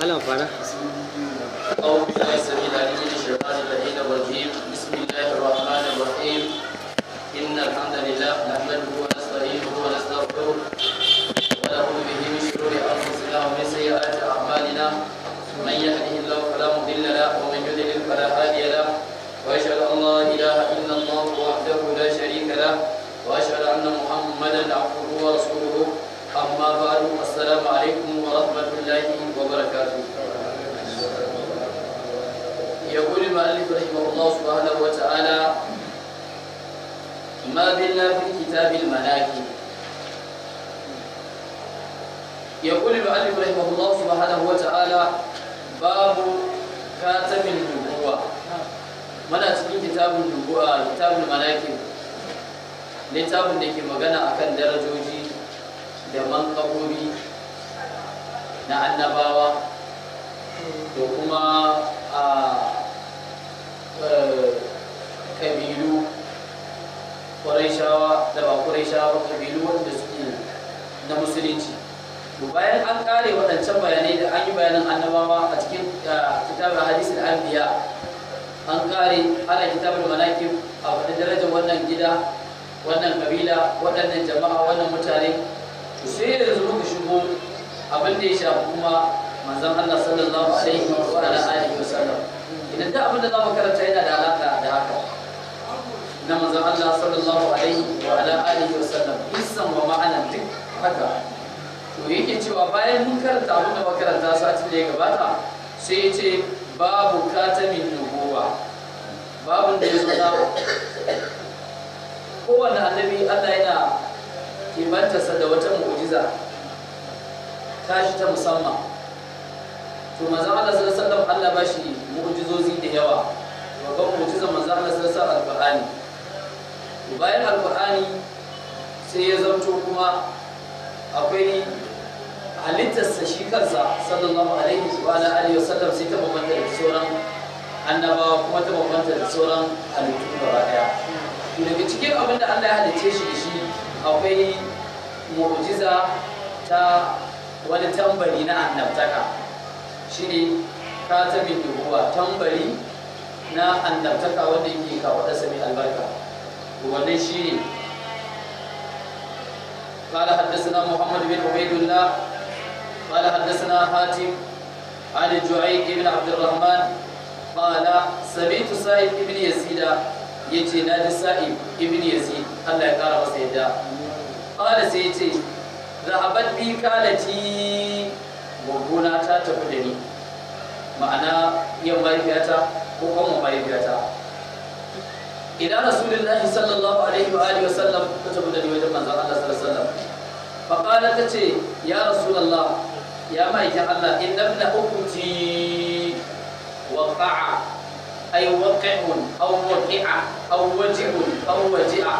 malam fara أعوذ بالله السميع العليم من الشيطان اللعين الرجيم بسم الله الرحمن الرحيم إن الحمد لله نحمده ونستعينه ونستغفره ونعوذ به من شرور أنفسنا ومن سيئات أعمالنا من يهده الله فلا مضل له ومن يضلل فلا هادي له وأشهد أن لا إله إلا الله وحده لا شريك له وأشهد أن محمدا عبده ورسوله أما بعد السلام عليكم ورحمة الله وبركاته يقول المؤلف رحمه الله سبحانه وتعالى ما زلنا في كتاب المناكب يقول المؤلف رحمه الله سبحانه وتعالى باب كاتم النبوة muna cikin kitabun nubuwa kitabun manakib littafin da ke magana akan darajoji da mankabobi na annabawa da kuma a kabilu ƙwarai da ba ƙwarai kabilu wanda suke na musulunci to bayan an ƙare waɗancan bayanai da an yi bayanan annabawa a cikin kitabun hadisin anbiya an ƙare ana kitabun manakib a faɗi darajar wannan gida wannan kabila waɗannan jama'a wannan mutane to sai yanzu muka shigo abin da ya shafi kuma manzon Allah sallallahu alaihi wa ala alihi wa sallam idan da abin da za mu karanta yana da alaka da haka na manzon Allah sallallahu alaihi wa ala alihi wa sallam isan wa ma'ana duk haka to yake cewa bayan mun karanta abin da makaranta satin da ya gabata sai ya ce babu katamin nubuwa babun da ya zo na kowane annabi Allah yana kimantarsa da wata mu'jiza tashi ta musamman to manzon Allah sallallahu alaihi wasallam Allah ba shi mu'jizozi da yawa babban mu'jizan manzon Allah sallallahu alaihi wasallam alqur'ani to bayan alqur'ani sai ya zanto kuma akwai halittarsa shi kansa sallallahu alaihi wa alihi wasallam sai ta bambanta da sauran annabawa kuma ta bambanta da sauran halittu gaba daya to daga cikin abin da Allah ya halicce shi da shi akwai mu'jiza ta wani tambari na annabtaka shine katamin nubuwa tambari na annabtaka wanda yake kawo da sami albarka wannan shine قال حدثنا محمد بن عبيد الله قال حدثنا حاتم عن الجعيد بن عبد الرحمن قال سمعت سائب بن يزيد يجي نادي سائب بن يزيد الله يقرا سيدا قال سيتي ذهبت بي كالتي gwaggona ta tafi da ni ma'ana yin mahaifiyata ko kuma mahaifiyata idan rasulullahi sallallahu alaihi wa alihi wasallam ta tafi da ni wajen manzon Allah sallallahu alaihi wasallam fa qala ta ce ya rasulullah ya maikin Allah inna ibna ukuti waqa'a ay waqi'un aw waqi'a aw waji'un aw waji'a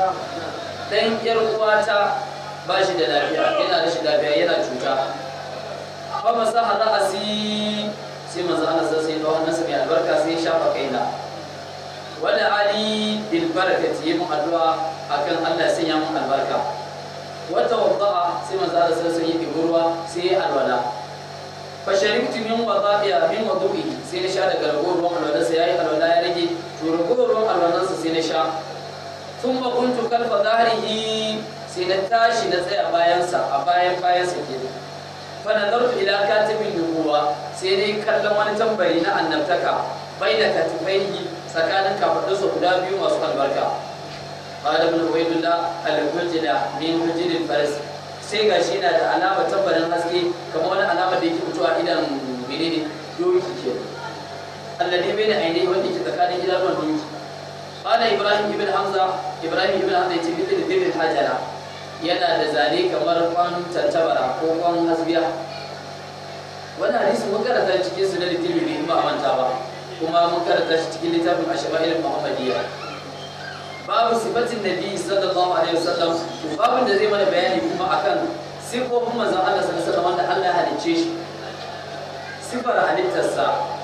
dan yar uwata ba shi da lafiya yana da shi lafiya yana cuta fa masaha ra'asi sai manzo Allah sai sai dawo nasa mai albarka sai ya shafa kaina wala ali bil barakati yi mun addu'a akan Allah sai ya mun albarka wa tawadda'a sai manzo Allah sai sai yi ruwa sai ya alwala fa sharibtu min wada'iya min wudu'i sai na sha daga ragowar ruwan alwala sai yayi alwala ya rage to ragowar ruwan alwalansa sai na sha thumma kuntu kalfa dhahrihi sai na tashi na tsaya bayansa a bayan bayansa kenan fanazartu ila katibin nubuwa sai dai kallon wani tambari na annabtaka bai da katifaihi tsakanin kafaɗinsa guda biyu masu albarka qala ibn ubaydullah al-hujra min hujrin faris sai gashi yana da alama tambarin haske kamar wani alama da yake fitowa idan menene doki ke alladhi bayna ainihi wanda yake tsakanin idanuwan doki qala ibrahim ibn hamza ibrahim ibn hamza yace bi dhil hajara yana da zane kamar kwan tantabara ko kwan hasbiya wani hadisi mun karanta cikin su na litirmidhi in ba a manta ba kuma mun karanta shi cikin littafin ashama'il muhammadiyya babu sifatin nabi sallallahu alaihi wasallam to babun da zai mana bayani kuma akan sifofin manzon Allah sallallahu alaihi wasallam wanda Allah ya halicce shi sifar halittarsa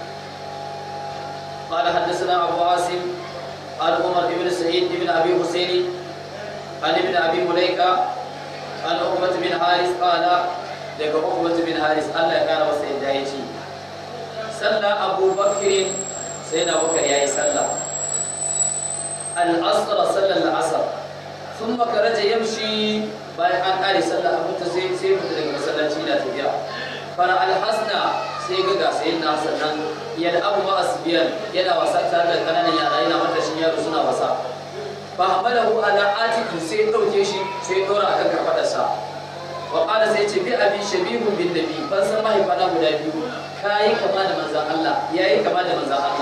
قال حدثنا أبو عاصم قال عمر بن سعيد بن أبي حسين عن ابن أبي مليكة عن عقبة بن حارث قال daga Uqbah bin Haris Allah ya kara masa yadda sallah Abu Bakr sai na Bakar yayi sallah al-asr sallar al-asr thumma karaja yamshi bayan an kare sallah abu ta sai sai mutu daga masallaci na tafiya fara al-hasna sai ga ga sai na sannan ya da abu ma asbiyan yana wasa tare da kananan yara yana mata shi yaro suna wasa fa hamalahu ala atiki sai dauke shi sai dora akan kafadarsa wa qala sai ce bi abi shabihun bin nabi ban san mahaifana guda biyu kai kama da manzon Allah yayi kama da manzon Allah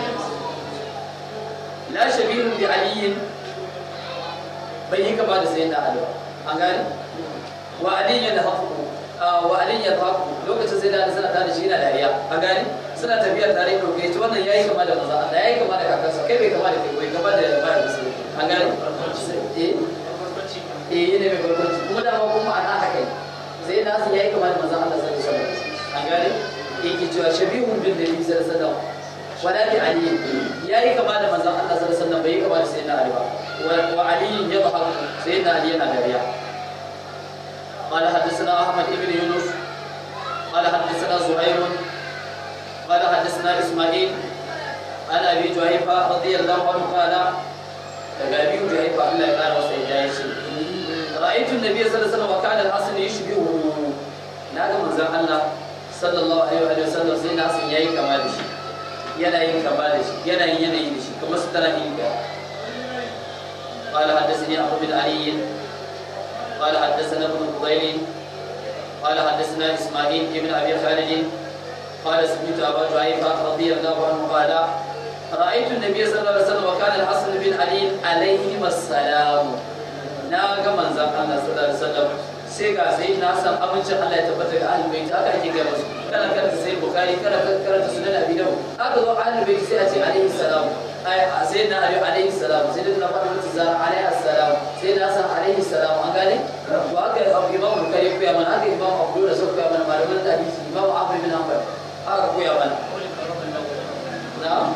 la shabihun bi aliyin bai yi kama da sayyidina Ali ba an gane wa aliyin da hafu wa aliyin da hafu lokacin sai da suna tare shi yana dariya an gane suna tafiya tare ko kai to wannan yayi kama da manzon Allah yayi kama da kakansa kai bai kama da kai bai kama da bayan musulmi an gane eh eh yana mai barkwanci kuma da kuma ana haka ne sai na san yayi kamar manzon Allah sallallahu alaihi wasallam an gane yake cewa shabihun bin nabi sallallahu alaihi wasallam wala bi ali yayi kama da manzon Allah sallallahu alaihi wasallam bai kama da sayyidina ali ba wa ali yadhhak sayyidina ali yana dariya قال حدثنا احمد بن يونس قال حدثنا زهير قال حدثنا اسماعيل عن ابي جهيفه رضي الله عنه قال daga biyu da haifa Allah ya kara masa yadda ya ce ra'aytu an-nabiy sallallahu alaihi wasallam wa kana al-hasan yushbihu na ga manzon Allah sallallahu alaihi wa sallam sai na san yayi kama da shi yana yin kama da shi yana yin yanayi da shi kamar su tana yin ga قال حدثني أبو بن علي قال حدثنا ابن فضيل قال حدثنا إسماعيل بن أبي خالد قال سمعت أبا جعيفة رضي الله عنه قال رأيت النبي صلى الله عليه وسلم وكان الحسن بن علي عليهما السلام ناغا منزل الله صلى الله عليه وسلم sai ga sai na san abincin Allah ya tabbata ga ahlul bait haka ake ga musu kana karanta sai bukhari kana karanta sunan abi dawud haka zo ahlul bait sai a ce alaihi salam ai sai na ali alaihi salam sai da na faɗi mutu zara alaihi salam sai na san alaihi salam an gane to haka imam bukhari koya mana haka imam abu da sai koya mana malaman hadisi imam abu bin hanbal haka koya mana na'am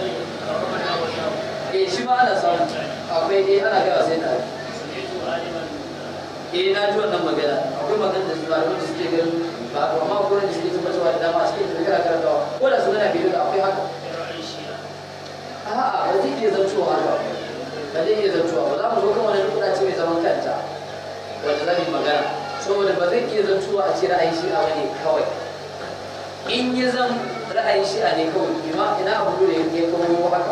eh shi ma ana samu akwai eh ana gawa sai na eh na ji wannan magana akwai magana da malaman da suke ganin ba amma gurin da suke tabbatarwa da dama a cikin da kana karantawa ko da su gana bidiyo da akwai haka a'a ba zai iya zancewa haka ba zai iya zancewa ba za mu zo kan wani nukuda ce mai zaman kanta wanda za mu yi magana saboda ba zai iya zancewa a ce ra'ayin shi'a ba ne kawai in yi zan ra'ayin shi'a ne kawai ima ina abu da ya kawo haka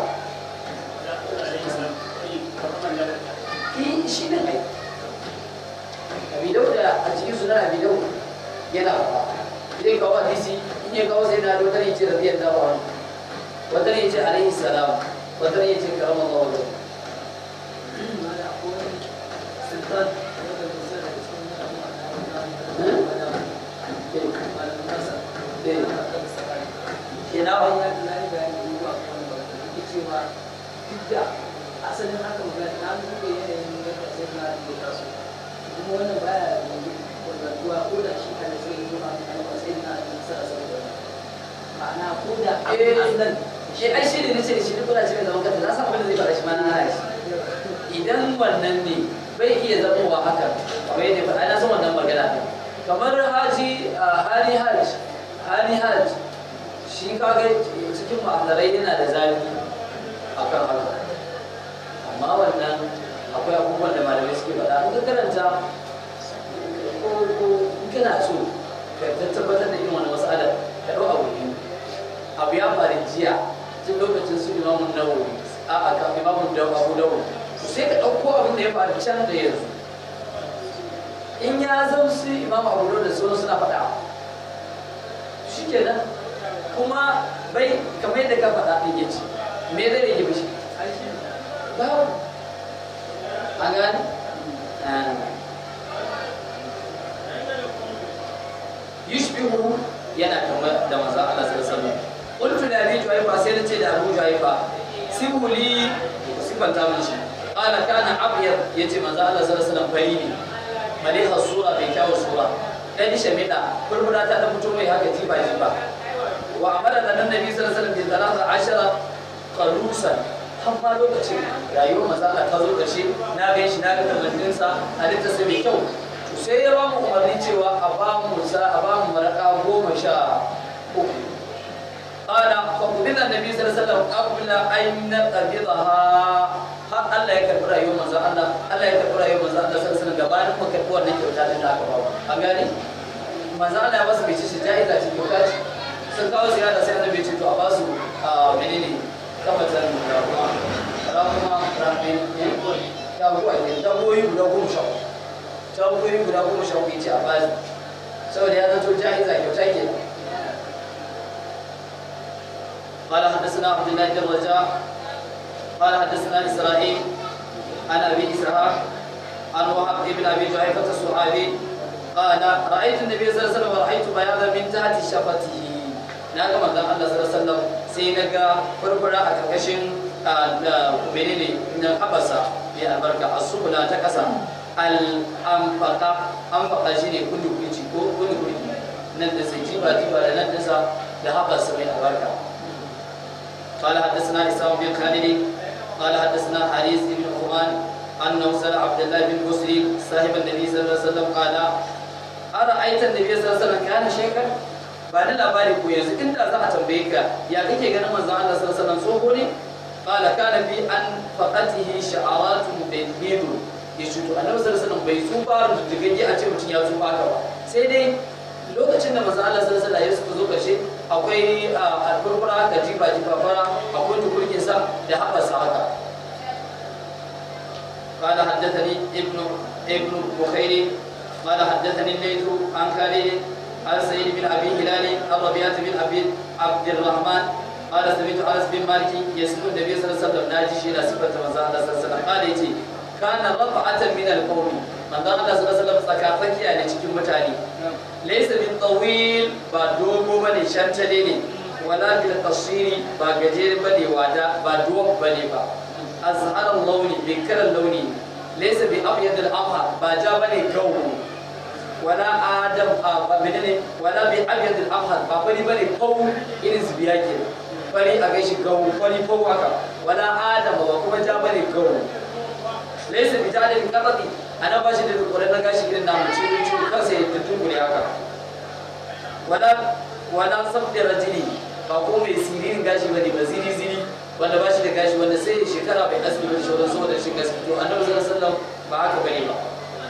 shi ne ai abi dauda a cikin sunan abi dauda yana ba zai kawo hadisi in ya kawo sai na wata ne ce rabiyar da ba wata ne ce alaihi salam wata ne ce karamar Allah wajen ina wani asalin haka magana na duba yanayin yadda sai na da taso kuma wannan baya wadatuwa ko da shi kan sai yi ma ba sai na da nasara saboda ma'ana ko da abin aslan shi ai shi ne nace da shi duk wani cikin zaman kanta na san abin da zai fara shi ma na hana shi idan wannan ne bai iya zamowa haka kamar yadda ba na san wannan magana ne kamar haji hali hajj hali hajj shi kaga cikin ma'amarai yana da zafi akan haka amma wannan akwai abubuwan da malamai suke faɗa in ka karanta ko ko in kana so ka tabbatar da irin wani mas'alar ka ɗau abu biyu abu ya faru jiya tun lokacin su imamun nawawi a a ka imamun da abu dawo sai ka ɗauko abin da ya faru can da yanzu in ya zama su imam abu dawo da sauran suna faɗa shi kenan kuma bai kamar yadda ka faɗa ɗin yace me zai rage mishi babu an gane yushbihu yana kama da manzon Allah sallallahu alaihi wasallam qultu li abi juhayfa sai nace da abu juhayfa sibuli sifanta mun shi qala kana abyad yace manzon Allah sallallahu alaihi wasallam fari ne maliha sura bai kyawu sura dan shamida furfura ta dan mutum mai haka jiba jiba wa amara da annabi sallallahu alaihi wasallam bi talata ashara qalusan har ma lokacin rayuwar mazala ta zo ƙarshe na gan shi na ga kamanninsa halitta sai mai kyau to sai ya ba mu umarni cewa a ba mu sa a ba mu maraka goma sha uku قال فقبل النبي صلى الله عليه وسلم قبل أن نقبضها har Allah ya karɓi rayuwar manzon Allah Allah ya karɓi rayuwar manzon Allah sallallahu alaihi wasallam gabanin mu karɓi wannan kyauta din da aka ba an gane manzon Allah ya ba su bai ce shi jaiza ce kyauta ce sun kawo ziyara sai annabi ya ce to a ba su menene kamatan ramuwa ramuwa ramuwa ya kuwa ne daboyi guda goma sha uku daboyi guda goma sha uku ya ce a ba su saboda ya zato jaiza kyauta kenan قال حدثنا عبد الله بن رجاء قال حدثنا اسرائيل عن ابي اسحاق عن وهب بن ابي جحيفه الصحابي قال رايت النبي صلى الله عليه وسلم ورايت بياضا من تحت شفته na ga manzon Allah sallallahu alaihi wasallam sai na ga furfura a karkashin menene na habasa mai albarka asubula ta kasa al anfaqa anfaqa shine kullu kulci ko kullu kulci nan da sai jiba jiba da nan da da habasa mai albarka قال حدثنا اسحاق بن خالد قال حدثنا حارث بن عثمان انه سال عبد الله بن مسلم صاحب النبي صلى الله عليه وسلم قال ارايت النبي صلى الله عليه وسلم كان شيخا ba da labari ko yanzu inda za a tambaye ka ya kake ganin manzon Allah sallallahu alaihi wasallam tsoho ne qala kana bi an faqatihi sha'aratun bayyidu yace to annabi sallallahu alaihi wasallam bai tsufa da digage a ce mutum ya tsufa ka ba sai dai lokacin da manzon Allah sallallahu alaihi wasallam ya zo karshe akwai alfurfura da jiba jiba fara akwai tukurkin sa da haɓarsa haka قال حدثني ابن ابن بخير قال حدثني الليث عن خالد عن سعيد بن ابي هلال عن ربيعه بن ابي عبد الرحمن قال سمعت انس بن مالك يسمع النبي صلى الله عليه وسلم ناجي شيء صفه من صلى الله عليه وسلم قال يتي كان رفعه من القوم من ذا الله صلى الله عليه وسلم tsakatsakiya ne cikin mutane laysa bin tawil ba dogo bane shantale ne wala bil qasiri ba gajere bane wada ba duwan bane ba azhar launi bi kalan launi laysa bi abyad al amha ba ja bane gawo wala adam ba menene wala bi abyad al amha ba bari bane fau irin zubiya ke bari a gaishe gawo bari fau haka wala adam ba kuma ja bane gawo laysa bi jadil qatati ana ba shi da kokarin na gashi irin namu cikin cikin kansa ya tuntun haka wala wala sabda rajuli ba ko mai siririn gashi bane ba ziri ziri wanda ba shi da gashi wanda sai shekara bai asibiti shi wanda saboda shi gaski to annabi sallallahu alaihi wasallam ba haka bane ba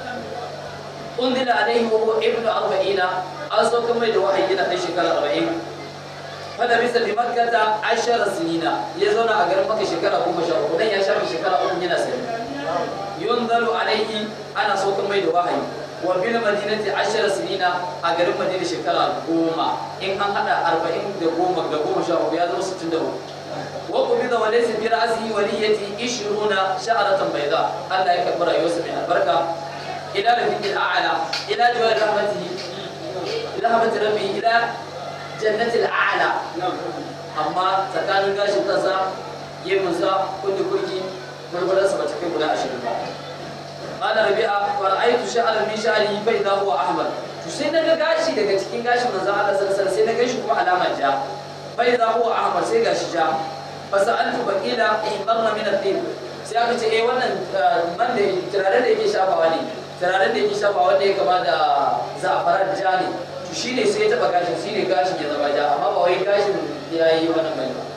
undila alaihi wa huwa ibnu arba'ina an sauka mai da wahayi yana dan shekara 40 fada bisa bi makkata ashara sinina ya zauna a garin makka shekara 13 dan ya shafi shekara 3 yana sani yunzalu alaihi ana sauka mai da wahayi wa bil madinati ashara sinina a garin madina shekara goma in an hada arba'in da goma da goma sha uku ya zama sittin da uku wa qubida wa laysa bi ra'sihi waliyati ishruna sha'ratan bayda Allah ya karɓi rayuwarsa mai albarka ila rafiqil a'la ila jawar rahmatihi ila rahmati rabbi ila jannatil a'la amma tsakanin gashin kansa gemunsa kundi kurki gurgurarsa ba ta kai guda ashirin ba قال ربيعة ورأيت شعرا من شعره فإذا هو أحمر to sai naga gashi daga cikin gashin manzon Allah sallallahu alaihi sai na gashi kuma alamar ja fa idza huwa ahmar sai gashi ja fa sa'altu baqila ihmarra min at-tib sai aka ce eh wannan man da turaren da yake shafawa ne turaren da yake shafawa wanda ya kama da za'afaran ja ne to shine sai ya taba gashin shine gashin ya zama ja amma ba wai gashin ya yi wannan bane ba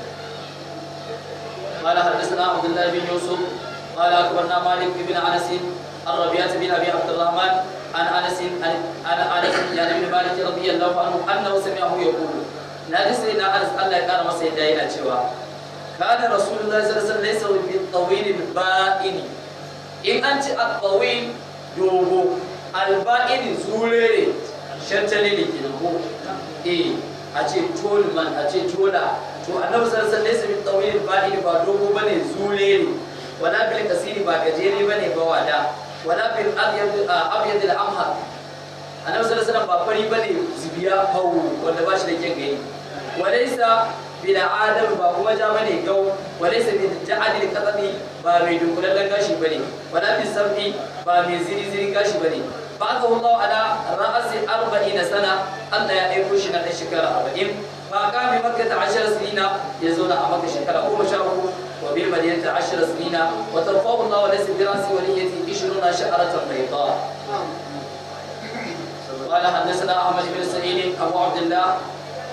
قال حدثنا عبد الله بن يوسف قال اخبرنا مالك بن انس عن ربيعه بن ابي عبد الرحمن عن انس عن انس يعني بن مالك رضي الله عنه انه سمعه يقول نادي سيدنا انس الله يقال masa yadda yana cewa kana rasulullahi sallallahu alaihi wasallam laysa bil tawil al ba'in in an ci al tawil dogo al ba'in zurere shantale ne kenan ko eh a ce tolman a ce tola to annabi sallallahu alaihi wasallam laysa bil tawil al ba'in ba dogo bane zurere wala bil kasiri ba gajere bane ba wada wala bil abyad abyad al amhar annabi sallallahu alaihi wasallam ba fari bane zubiya hawo wanda ba shi da kyan gani walaysa bil adam ba kuma ja bane gau walaysa bil ja'ad al qatbi ba mai dunkulallen gashi bane wala bil sabbi ba mai ziri ziri gashi bane ba aka Allah ala ra'asi 40 sana Allah ya aiko shi na shekara 40 ba ka mi makka ta 10 sinina ya zo na a makka shekara 13 وبالمدينة عشر سنين وترفعه الله وليس براس وليته عشرون شعرة بيضاء قال حدثنا أحمد بن سعيد أبو عبد الله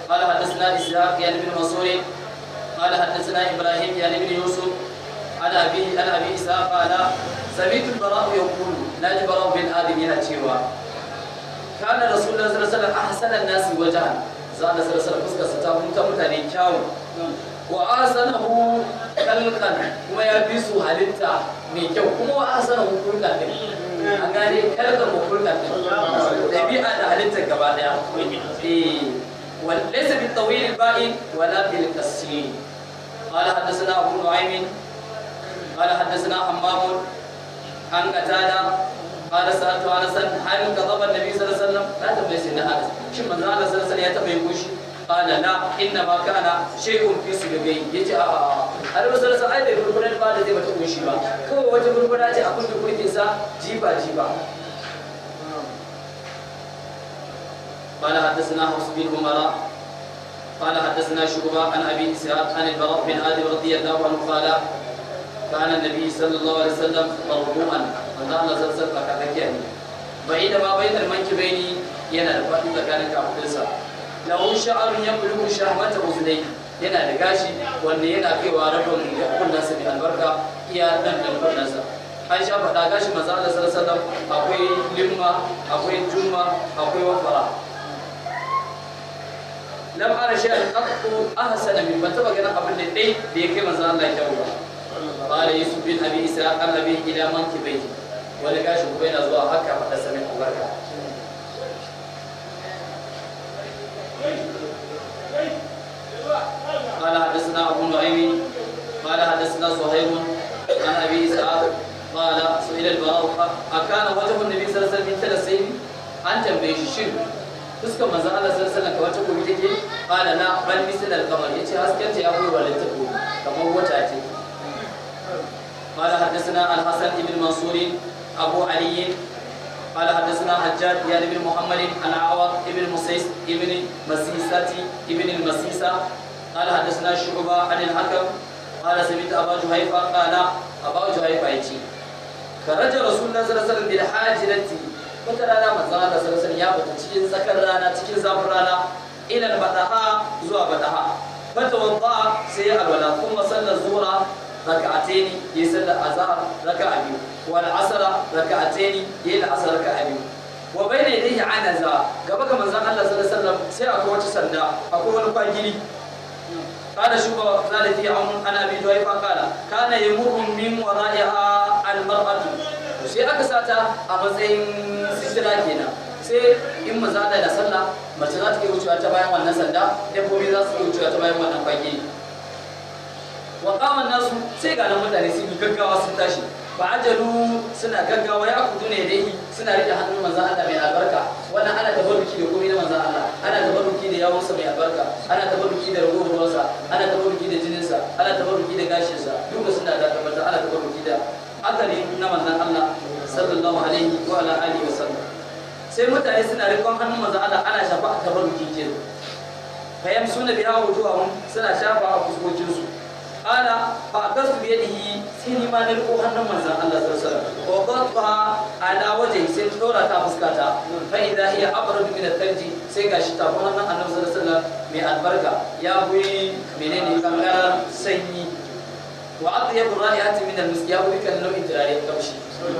قال حدثنا اسحاق يعني بن منصور قال حدثنا ابراهيم يعني بن يوسف عن ابي عن ابي اسحاق قال سمعت البراء يقول ناجي براء بن ادم yana cewa كان رسول الله صلى الله عليه وسلم احسن الناس وجها زاد صلى الله عليه وسلم fuskar sa ta huta mutane kyawu wa asanahu khalqan kuma ya fi su halitta mai kyau kuma wa asanahu khulqan din an gane kalkar ko khulqan din dabi'a da halitta gaba daya eh wal laysa bil tawil al ba'in wala bil qasir قال حدثنا ابو نعيم قال حدثنا حمام عن قتاده قال سألت أنسا هل كذب النبي صلى الله عليه وسلم لا تبلي سيدنا أنس شو من زمان صلى الله عليه وسلم يتبع قال لا إنما كان شيء في سجبي يجي آه أنا صلى الله عليه وسلم أي بيقولون بعد ذي بتقول شيء با كم وجه بيقولون أجي أقول بقول كيسا جيبا جيبا قال حدثنا حفص بن عمر قال حدثنا شعبة عن أبي إسحاق عن البراء بن آدم رضي الله عنه قال كان النبي صلى الله عليه وسلم مرفوعا من الله صلى الله عليه وسلم كذا بعيد ما بين المنكبين yana da faɗi tsakanin kafaɗinsa lahu sha'arun ya bulugu shahmata uzunai yana da gashi wanda yana kaiwa rabin kunnansa mai albarka iya ɗan ɗan kunnansa an sha faɗa gashi maza Allah sallallahu akwai limma akwai juma akwai wafara lam ara shay'an qattu ahsana min ban taba ganin abin da dai da ya kai manzo Allah kyau ba قال يوسف بن ابي اسحاق عن ابيه الى منكبيه wani gashi kuma yana zuwa haka faɗa sami albarka قال حدثنا ابو نعيم قال حدثنا زهير عن ابي اسحاق قال سئل البراء اكان وجه النبي صلى الله عليه وسلم مثل السيف an tambaye shi shin fuskar manzon Allah sallallahu alaihi wasallam kamar ta gobe take qala la bal misal al-qamar yace hasken ta ya koyi walanta ko kamar wata ce قال حدثنا الحسن بن منصور أبو علي قال حدثنا حجاج يعني بن محمد عن عوض بن مسيس بن مسيسة بن المسيسة قال حدثنا شعبة عن الحكم قال سمعت أبا جهيفة قال أبا جهيفة يجي خرج رسول الله صلى الله عليه وسلم بالحاجرة wata rana manzon Allah sallallahu alaihi wasallam ya fita cikin tsakar rana cikin zafin rana ila badaha zuwa badaha fata wadda sai alwala kuma sallar zuhra ركعتين يسل الأزهر ركعة بيو والعصر ركعتين يل العصر ركعة بيو وبين يديه عنزة قبل من زمان الله صلى الله عليه وسلم سيأكو وتسندا أكو ونقاجري قال شوف ذلك في عون أنا أبي جويفة قال كان يمر من ورائها المرأة sai aka sata a matsayin sitira kenan sai in maza da da sallah mace za ta iya wucewa ta bayan wannan sanda dabbobi za su iya wucewa ta bayan wannan kwage wa qaman nasu sai ga nan mutane sun yi gaggawa sun tashi ba ajalu suna gaggawa ya kudu ne dai suna rike hannun manzon Allah mai albarka wannan ana tabarruki da komai na manzon Allah ana tabarruki da yawunsa mai albarka ana tabarruki da ragowar ruwansa ana tabarruki da jininsa ana tabarruki da gashinsa duka suna da tabbata ana tabarruki da akali na manzon Allah sallallahu alaihi wa ala alihi wa sallam sai mutane suna rikon hannun manzon Allah ana shafa a tabarruki kenan fayam suna biya wujuhahum suna shafa a fuskokinsu ana fa akasu bi yadihi sai ni ma na riko hannun manzon Allah sallallahu alaihi wasallam wa qadha ala wajhi sai ta dora ta fuskata fa idha hiya abrad min al-thalji sai gashi ta kuma hannun Annabi sallallahu alaihi wasallam mai albarka ya buyi menene kankarar sanyi wa atyab ra'ayati min al-misk ya buyi kan nau'in turare kamshi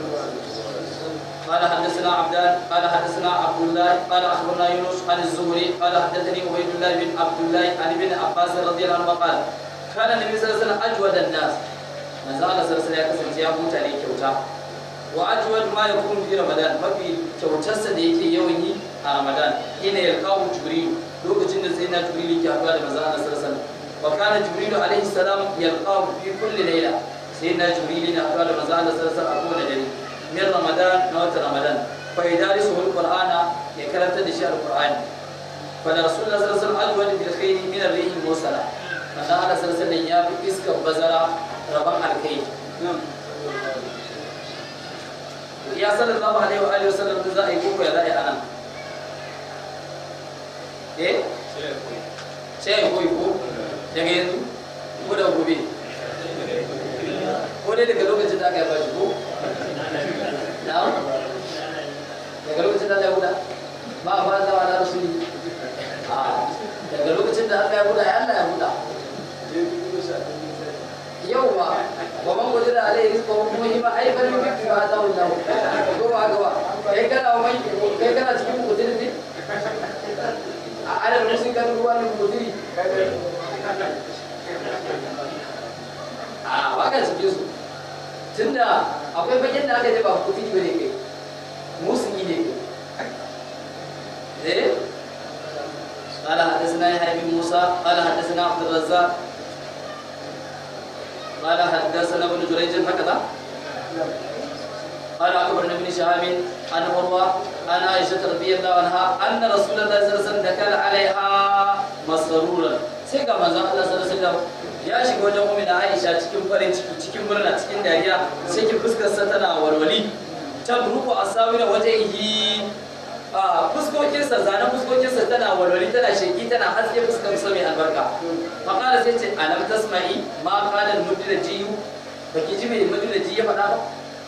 قال حدثنا عبدان قال حدثنا عبد الله قال اخبرنا يونس عن الزهري قال حدثني عبيد الله بن عبد الله عن ابن عباس رضي الله عنه قال kana nabi sallallahu alaihi wasallam ajwada nas manzo Allah sallallahu alaihi ya kasance ya mutane kyauta wa ajwad ma yakunu fi ramadan mafi kyautarsa da yake yawan yi a ramadan ina yalqahu jibril lokacin da sai na jibril yake haɗuwa da manzo Allah sallallahu alaihi wasallam wa kana jibril alaihi salam yalqahu fi kulli layla sai na jibril yana haɗuwa da manzo Allah sallallahu alaihi wasallam a kowane dare min ramadan na wata ramadan fa yadarisu alqur'ana ya karanta da shi alqur'ani fa da rasulullah sallallahu alaihi wasallam ajwad bil khairi min ar-rih al-mursala manzo Allah sallallahu alaihi ya fi iskar bazara rabon alkai ya sallallahu alaihi wa alihi wasallam da za a yi koko ya za a yi anan eh sai ya koyi ko daga yanzu ko da gobe ko dai daga lokacin da aka yi bashi ko na'am daga lokacin da aka yi ba a fara zawa na rasuli a daga lokacin Allah ya buɗa yauwa ba man gudu da alai rizqa wa kuma ima ai bari bi ba ta wallahu ko ba ga ba kai kana mai kai kana cikin gudu ne a ala musin kan ruwa ne gudu a baka cikin su tunda akwai bakin da aka yi ba gudu ba ne kai musu ne kai eh قال حدثنا يحيى بن موسى قال حدثنا عبد الرزاق قال حدثنا ابن جريج هكذا قال اخبرنا ابن شهاب عن عروه عن عائشه رضي الله عنها ان رسول الله صلى الله عليه وسلم دخل عليها مسرورا sai ga manzon Allah sallallahu alaihi wasallam ya shiga wajen mu'mina Aisha cikin farin ciki cikin murna cikin dariya sai ki fuskar sa tana walwali ta ruku asawira wajhihi a fuskokinsa zanen fuskokinsa tana walwali tana sheki tana haske fuskar sa mai albarka faƙara sai ce alam tasma'i ma qala al jiyu baki ji mai ji ya faɗa ba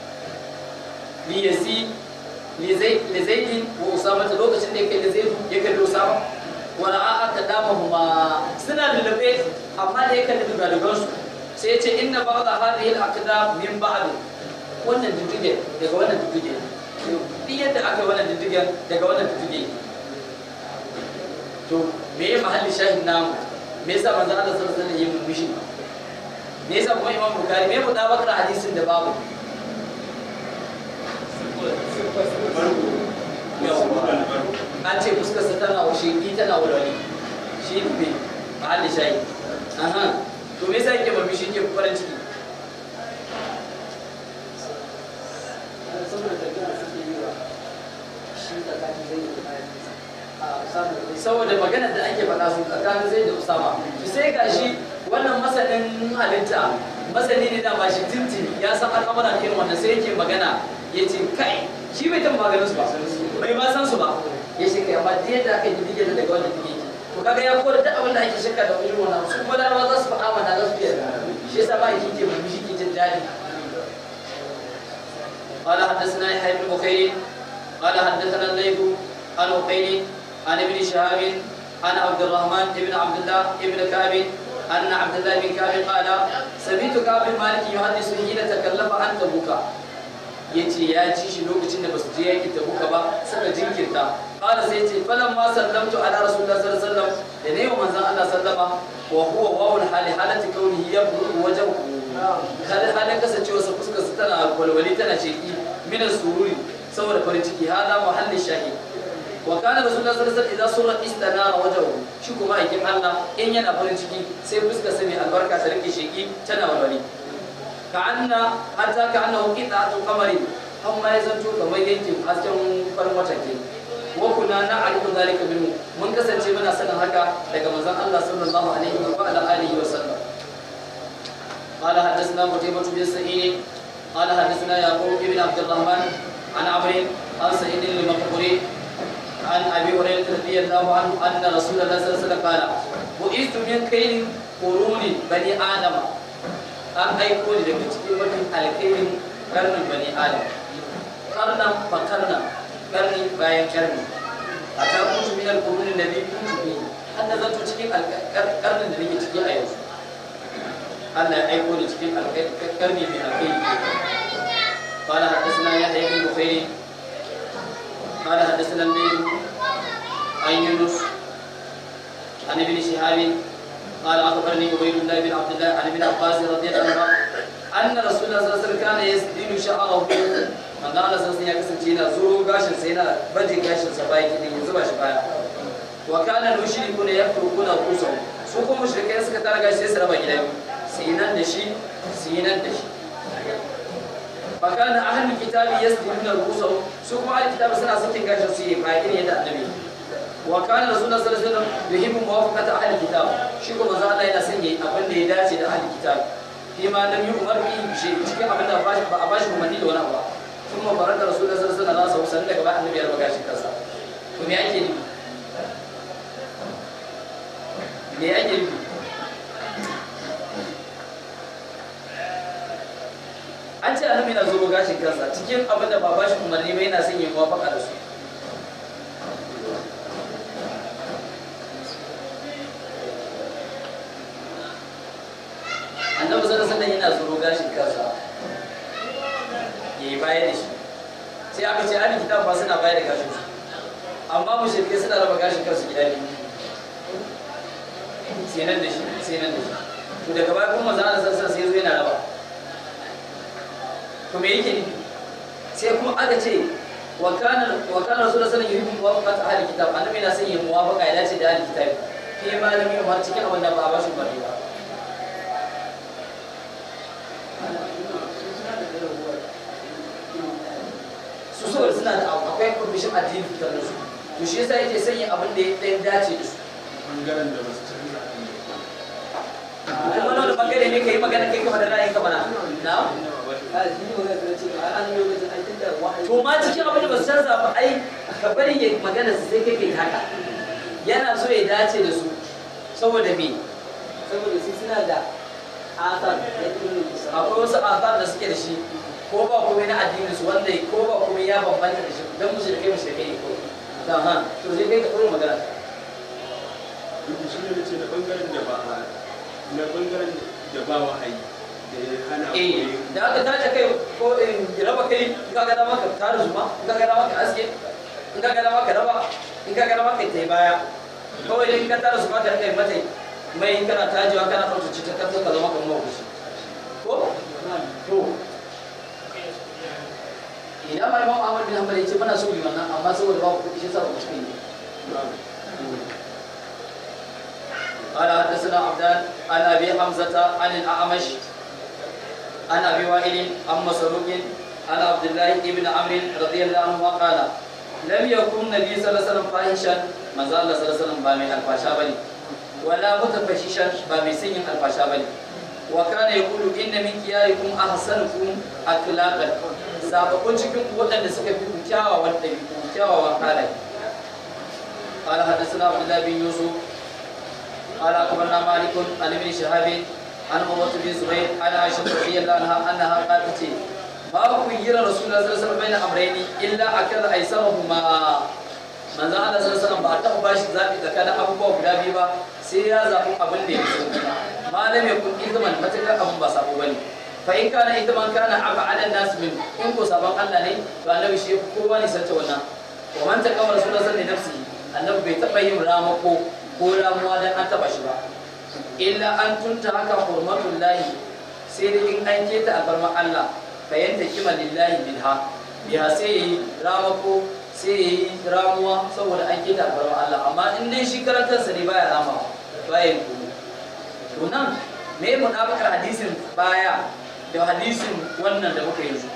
li yasi li zai li zaidi wa usama ta lokacin da yake da zaidu ya kalli usama wa ra'a aka dama huma suna lulube amma da ya kalli dugadugan su sai ya ce inna ba'da hadhihi al-aqdam min ba'd wannan diddige daga wannan diddige duk yadda aka yi wannan diddigen daga wannan diddige to me ya mahalli shahin namu me yasa manzo Allah sallallahu alaihi wasallam ya murmushi me yasa kuma Imam Bukhari me ya bakar hadisin da babu an ce fuskar sa tana wa shi tana walwali shi ne mahalli shahi aha to me yasa yake murmushi yake farin ciki saboda tafiya da suke yi wa shi tsakanin zai yi a samun saboda maganar da ake faɗa su tsakanin zai da usama to sai ga shi wannan masanin halitta masani ne da ba shi tintin ya san al'amuran irin wannan sai yake magana ya ce kai shi bai taɓa maganin su ba bai ma san su ba ya ce kai amma duk yadda aka yi dige da daga wannan dige to kaga ya kora duk abin da ake shakka da irin wannan su kuma larabawa za su faɗa mana za su iya shi yasa ba yake ke mun shi ke jin daɗi قال حدثنا يحيى بن بكير قال حدثنا الليث عن عقيل عن ابن شهاب عن عبد الرحمن بن عبد الله بن كعب أن عبد الله بن كعب قال سمعت كعب بن مالك يحدث حين تكلم عن تبوك yace ya ci shi lokacin da basu je yaki tabuka ba suka jinkirta qala sai yace falan ma sallamtu ala rasulullah sallallahu alaihi wasallam da ne manzon Allah sallama wa huwa wawul hali halati kaunihi yabdu wajhu hal halin kasancewa sa fuskar sa tana walwali tana sheki min sururi saboda farin ciki hada muhalli shahid wa kana rasulullah sallallahu alaihi wasallam idza surra istanara wajhu shi kuma aikin Allah in yana farin ciki sai fuskar sa mai albarka ta rike sheki tana walwali ka'anna hatta ka'annahu qita'atu qamarin amma ya zanto kamar yankin hasken farin wata ke wa kuna na'rifu zalika minhu mun kasance muna sanin haka daga manzon Allah sallallahu alaihi wa ala alihi wa sallam قال حدثنا قتيبة بن سعيد قال حدثنا يعقوب بن عبد الرحمن عن عمرو عن سعيد المقبوري عن ابي هريره رضي الله عنه ان رسول الله صلى الله عليه وسلم قال بعثت من خير قرون بني ادم an aiko ni daga cikin mafi alkhairin karnin bani adam karnan fa karnan karni bayan karni a ta kuntu min alquruni nabi kuntu bi har na zanto cikin karnin da nake ciki a yanzu Allah ya aiko ni cikin karni mai alkhairi قال حدثنا يحيى بن بخير قال حدثنا الليل عن يونس عن ابن شهاب قال اخبرني عبيد الله بن عبد الله عن ابن عباس رضي الله عنه ان رسول الله صلى الله عليه وسلم كان يسدين شعره من قال صلى الله عليه وسلم yana zuro gashin sa yana baje gashin sa baya kidin ya zuba shi baya wa kana mushrikuna yafrukuna qusam su kuma mushrikai suka tara gashi sai su raba gida biyu sinan da shi sinan da shi fakana ahlul kitabi yasdiluna al-qusam su kuma ahlul kitabi suna sakin gashin su yi ba irin yadda annabi wa kana rasulullah sallallahu alaihi wasallam yuhibbu muwafaqata ahli kitab shi kuma manzo Allah yana son yayi abin da ya dace da ahli kitab fi ma lam yu'mar bi shi cikin abin da ba a bashi umarni da wani abu ba kuma baraka rasulullah sallallahu alaihi wasallam sallallahu daga bayan annabi ya rabu gashi kansa to me ake nufi me ake nufi an ce annabi yana zo gashin kansa cikin abin da ba bashi umarni ba yana son yayi muwafaqa da su annabi sallallahu alaihi yana tsoro gashin kansa yayi baya da shi sai aka ce ahli kitab ba suna baya da gashin su amma mushrike suna raba gashin kansu gida biyu sai nan da shi sai nan da shi to daga baya kuma manzo Allah sallallahu alaihi sai zo yana raba to me yake nufi sai kuma aka ce wa kana wa kana rasulullahi sallallahu alaihi wasallam yuhibbu muwafaqat ahli kitab annabi na son yin muwafaqa ya dace da ahli kitab ke malami har cikin abin da ba a bashi bari ba su saboda suna da abu akwai kwamishin addini fitar da su to shi yasa yake sanya abin da ya ɗaya dace da su bangaren da ba su canza kuma wani bangare ne ka yi magana kai kama da ra'ayin kama na na a shi ne magana da ce ba an lokacin an tunda wahayi to ma cikin abin da ba su canza ba ai ka bari ya magana su sai kai kai haka yana so ya dace da su saboda me saboda su suna da asar na ilmin musamman akwai wasu asar da suke da shi ko ba komai na addinin su wanda ko ba komai ya bambanta da shi dan musu da kai musu da kai ne ko ta ha to sai kai ka ɗora magana duk shi ne ce na bangaren da ba a na bangaren da ba wahayi da ya hana eh koyi da aka tace kai ko in raba kai in ka ga dama ka tara zuma in ka ga dama ka aske in ka ga dama ka raba in ka ga dama ka tai baya kawai dai in ka tara zuma ka rika mata mai kana tajewa kana tsaftace ta kanta ka zama kamar mabushi ko to idan ma imam Ahmad bin Hanbal yace muna so mu yi wannan amma saboda babu kuɗi shi sa ba mu cikin yi قال حدثنا عبدان عن ابي حمزه عن الاعمش عن ابي وائل عن مسروق عن عبد الله بن عمرو رضي الله عنه قال لم يكن النبي صلى الله عليه وسلم فاحشا ما زال الله صلى الله عليه وسلم بامي الفاشا بني ولا متفششا بامي سين الفاشا بني وكان يقول ان من خياركم احسنكم اخلاقا zababun cikin waɗanda suka fi kyawawan ɗabi'u kyawawan halaye قال حدثنا عبد الله بن يوسف قال اخبرنا مالك عن ابن شهاب عن عروه بن زبير عن عائشه رضي الله عنها انها قالت ما خير رسول الله صلى الله عليه وسلم بين امرين الا اكل ايسرهما manzon Allah sallallahu alaihi wasallam ba ta bashi zabi tsakanin abubuwa guda biyu ba sai ya zabi abin da ya so malam ya kun izman matakar abin ba sabo bane fa in kana izman kana aba ala nas min in ko sabon Allah ne to annabi shi kowa ne sace wannan wa man taqama rasulullahi sallallahu alaihi wasallam annabi bai taba yin ramako ko ramuwa dan an taba shi ba illa an tunta haka hurmatul lahi sai da in an keta albarma Allah fayanta kima lillahi bilha biha sai yi ramako sai yi ramuwa saboda an keta albarma Allah amma in dai shi karantarsa ne baya rama baya yin kuma to nan me mu dabakar hadisin baya da hadisin wannan da muka yanzu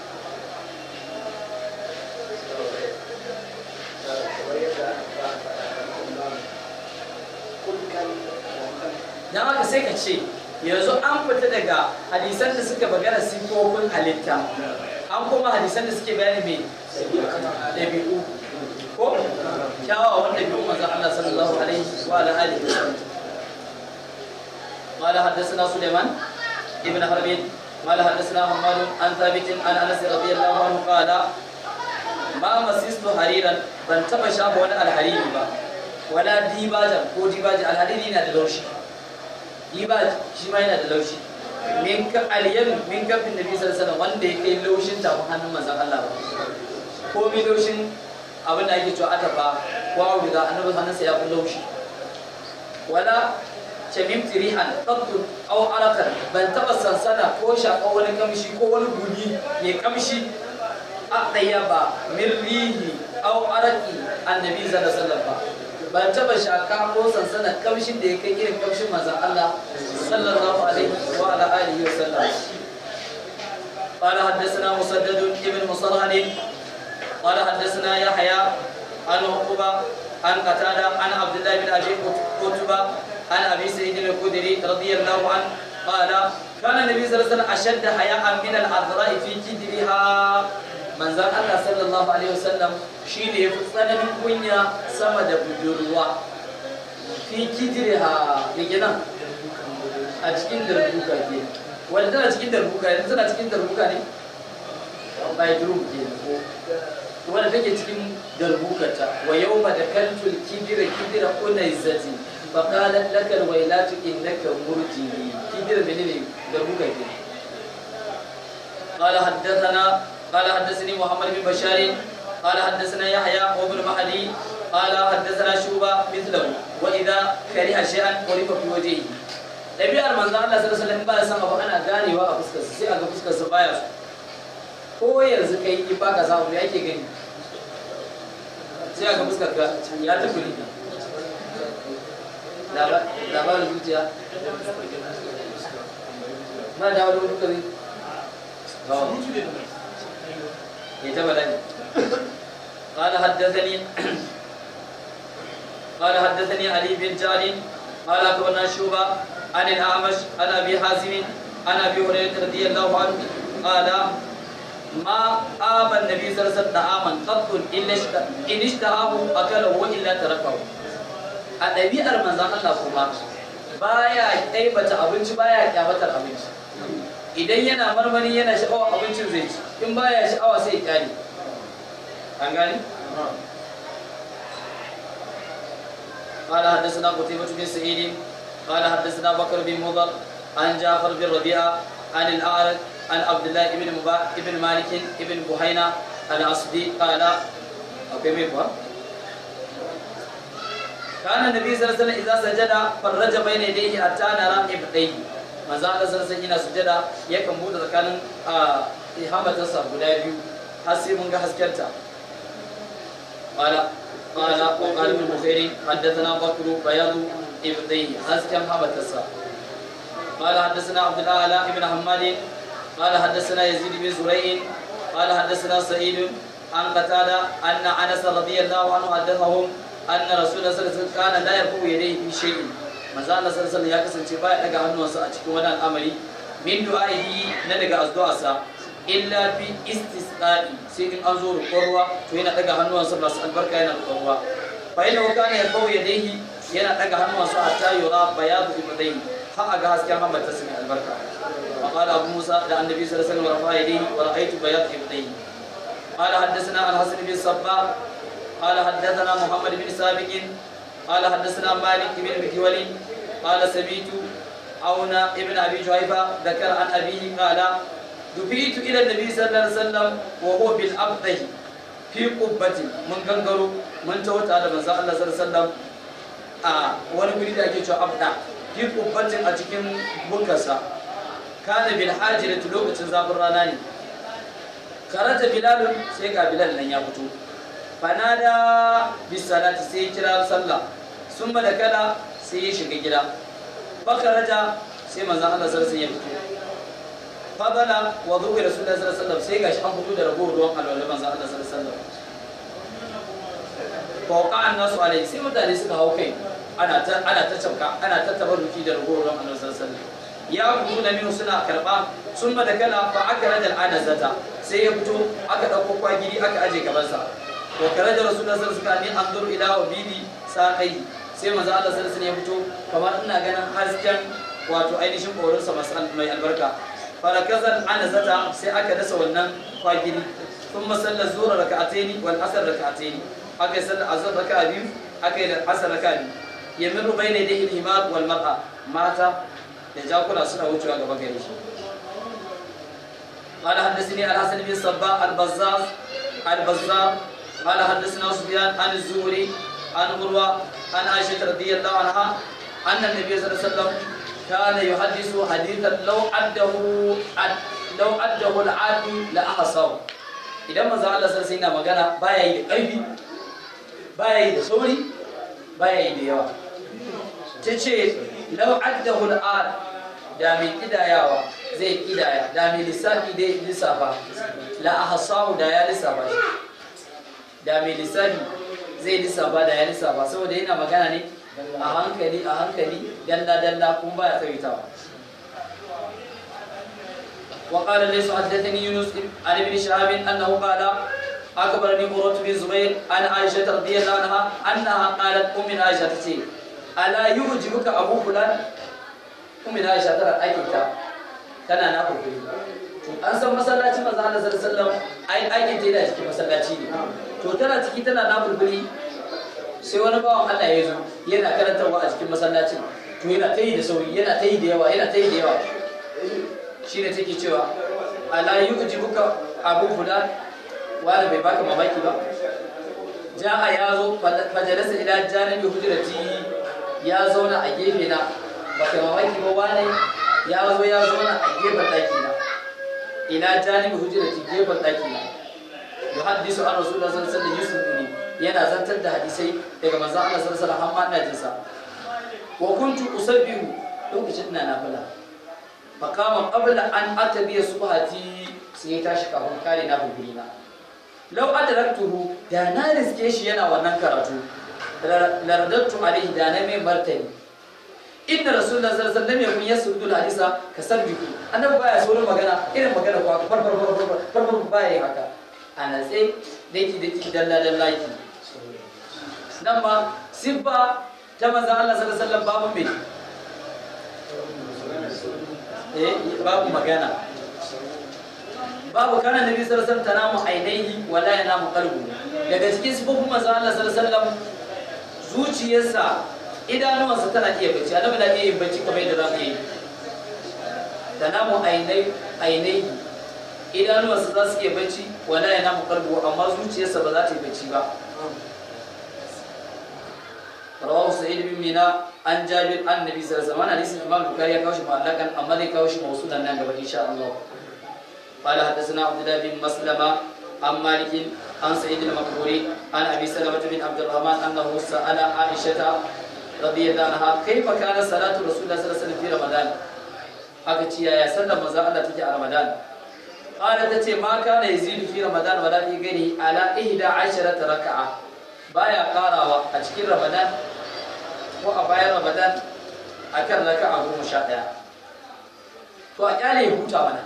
dan haka sai ka ce yanzu an fita daga hadisan da suka bagana sifofin halitta an kuma hadisan da suke bayani mai ɗabi'u ko kyawawan ɗabi'u manzon Allah sallallahu alaihi wa ala alihi wa sallam قال حدثنا سليمان ابن حرب قال حدثنا حماد عن ثابت عن انس رضي الله عنه قال ما مسست حريرا بن تبا شاف ولا الحريري با ولا ديباجا ko dibaja alhariri na da laushi dibaj shi ma yana da laushi min ka aliyan min kafin nabi sallallahu alaihi wasallam wanda ya kai laushin tafin hannun manzon Allah ba ko mi laushin abin da ake cewa atafa ko auduga annabi hannunsa ya fi laushi wala shamim tirihan qattu aw arakan ban taba sansana ko shaka wani kamshi ko wani guni mai kamshi a ɗaya ba mirrihi aw araki annabi sallallahu alaihi wasallam ba ban taba shaka ko sansana kamshin da ya kai irin kamshin manzon Allah sallallahu alaihi wa ala alihi wa sallam قال حدثنا مسدد ابن مصرهن قال حدثنا يحيى عن عقبة عن قتادة عن عبد الله بن أبي قتبة عن أبي سعيد الخدري رضي الله عنه قال كان النبي صلى الله عليه وسلم أشد حياء من العذراء في كدرها من زال الله صلى الله عليه وسلم شيء يفصل من كنيا سمد بدروا في كدرها يجينا أتكين دربوكا كي wanda tana cikin darbuka yanzu tana cikin darbuka ne bedroom ke wanda take cikin darbukata wa yau ma da kaltul kidira kidira unaizati فقالت لك الويلات انك مرجي كبير مني دربك كده قال حدثنا قال حدثني محمد بن بشار قال حدثنا يحيى وابن مهدي قال حدثنا شوبة مثله وإذا كره شيئا عرف في وجهه ɗabi'ar manzon Allah sallallahu alaihi wasallam ba ya san abu ana ganewa a fuskarsa sai a ga fuskarsa baya so ko yanzu kai in ba ka samu me ake gani sai a ga fuskar ka ya tafi ne labarin zuciya ba da wani duka zai ya taba dani قال حدثني قال حدثني علي بن جعد قال اخبرنا شوبه عن الاعمش عن ابي حازم عن ابي هريره رضي الله عنه قال ما آب النبي صلى الله عليه وسلم طعاما قط الا ان اشتهاه اكله والا تركه a ɗabi'ar manzan Allah kuma baya ɗaibata abinci baya kyamatar abinci idan yana marmari yana sha'awa abincin zai ci in baya sha'awa sai ya kyale an gani قال حدثنا قتيبة بن سعيد قال حدثنا بكر بن مضر عن جعفر بن ربيعة عن الأعرج عن عبد الله بن مبا... بن مالك بن بحينة الأصدي قال أوكي ميبوا كان النبي صلى الله عليه وسلم إذا سجد فرج بين يديه حتى نرى إبطيه manzo Allah sallallahu alaihi wasallam sujada yakan bude tsakanin ihamatarsa guda biyu har sai mun ga haskenta qala qala wa qala ibn bukhari haddathana bakr bayad ibdai hasken hamatarsa qala haddathana abdul ala ibn hammad qala haddathana yazid bin zurayh qala haddathana sa'id an qatada anna anas radiyallahu anhu haddathahum anna rasulullah sallallahu alaihi wasallam kana la yarfu yadayhi fi shay'in manzo Allah sallallahu alaihi ya kasance baya daga hannuwansa a cikin wani al'amari min du'a'ihi na daga addu'arsa illa fi istisqa'i sai in an zo roƙon ruwa to yana daga hannuwansa masu albarka yana roƙon ruwa fa yana kana ya bawo yadayhi yana daga hannuwansa hatta yura bayadu ibadai har a ga hasken hamata su mai albarka wa qala abu musa da annabi sallallahu alaihi wasallam rafa yadayhi wa ra'aytu bayad ibadai قال حدثنا الحسن بن صباح قال حدثنا محمد بن سابق قال حدثنا مالك بن مكيول قال سميت عون ابن ابي جهيفه ذكر عن ابيه قال دفيت الى النبي صلى الله عليه وسلم وهو بالابطه في قبة من غنغرو من توتا da manzo Allah sallallahu alaihi wasallam a wani guri da ake cewa abda fi qubbatin a cikin bunkarsa kana bil hajirati lokacin zafin rana ne karata bilalun sai ga bilal nan ya fito fanada bisalati sai ya kira sallah sun da kala sai ya shiga gida fakaraja sai manzan Allah sarsa ya fito fadala wa zuwa rasulullahi sallallahu alaihi wasallam sai gashi an fito da ragowar ruwan alwala manzan Allah sallallahu alaihi wasallam fauka an nasu alai sai mutane suka hau kai ana ta ana ta cabka ana ta tabarruki da ragowar ruwan alwala sallallahu alaihi wasallam ya kudu na minu suna karba sun da kala fa aka rajal anazata sai ya fito aka dauko kwagiri aka aje gabansa wa karaja rasulullah sallallahu alaihi wasallam an dur ila ubidi saqai sai manzo Allah sallallahu alaihi ya fito kamar ina ganin hasken wato ainihin korinsa mai albarka farakazan anazata sai aka dasa wannan kwagiri thumma salla zuhra rak'ataini wal asr rak'ataini aka yi sallar azhar raka'a biyu aka yi asr raka'a biyu yamiru bayna yadayhi al-himar wal mar'a mata da jakuna suna wucewa gaba gare shi قال حدثني الحسن بن صباح البزاز البزار قال حدثنا سفيان عن الزهري عن عروة عن عائشة رضي الله عنها أن النبي صلى الله عليه وسلم كان يحدث حديثا لو عده لو عده العادي لأحصاه idan manzo Allah sai sai na magana baya yi da ƙarfi baya yi da sauri baya yi da yawa tace law addahu al da mai kidayawa zai kidaya da mai lissafi dai lissafa la ahsahu da ya lissafa shi da mai lissafi zai lissafa da ya lissafa saboda yana magana ne a hankali a hankali dalla dalla kun baya tsawaitawa وقال ليس حدثني يونس عن ابن شهاب انه قال اخبرني قرة بن زبير عن عائشه رضي الله عنها انها قالت ام عائشه تتي الا يعجبك ابو فلان ام عائشه ترى ايكتا tana na kokari an san masallacin manzo Allah sallallahu alaihi wasallam ai aikin ta yana cikin masallaci ne to tana ciki tana na bulbuli sai wani bawan Allah ya zo yana karantarwa a cikin masallacin to yana ta yi da sauri yana ta yi da yawa yana ta yi da yawa shi ne take cewa ala yu'jibuka abu fulan wani bai baka mamaki ba ja'a ya zo fajalasa ila janibi hujrati ya zauna a gefe na baka mamaki ba wani ya zo ya zauna a gefen daki na ila janibi hujrati gefen daki na yuhaddisu an rasulullah sallallahu alaihi wasallam yana zantar da hadisai daga manzon Allah sallallahu alaihi wasallam amma ina jinsa wa kuntu usabbihu lokacin ina nafila fakama qabla an atabiya subhati sai ya tashi kafin kare na bugurina law adraktuhu da na riske shi yana wannan karatu laradatu alaihi da na mai martani inna rasulullah sallallahu alaihi wasallam yakun yasudul hadisa kasabbiku annabi baya saurin magana irin magana ko far far far far far far baya yin haka ana sai daki daki dalla dalla ki nan ma sibba ta manzon Allah sallallahu alaihi wasallam babu mai eh babu magana babu kana nabi sallallahu alaihi wasallam tanamu ainihi wala yanamu qalbu daga cikin sifofin manzo Allah sallallahu alaihi wasallam zuciyarsa idanuwansa tana iya bacci annabi na iya yin bacci kamar yadda za mu yi tanamu ainihi ainihi idanuwansa za su iya bacci wala yanamu qalbu amma zuciyarsa ba za ta yi bacci ba رواه سعيد بن مينا عن جابر عن النبي صلى الله عليه وسلم حديث الامام البخاري كاوش معلقا اما ذي كاوش موصولا نان ان شاء الله قال حدثنا عبد الله بن مسلمة عن مالك عن سعيد المقبوري عن ابي سلمة بن عبد الرحمن انه سال عائشة رضي الله عنها كيف كان صلاة رسول الله صلى الله عليه وسلم في رمضان aka ce yaya sallar manzo Allah take a Ramadan qala tace ma kana yazidu fi Ramadan wala fi ghairi ala 11 raka'a baya karawa a cikin Ramadan ko a bayan Ramadan akan raka'a goma sha ɗaya to a kyale ya huta mana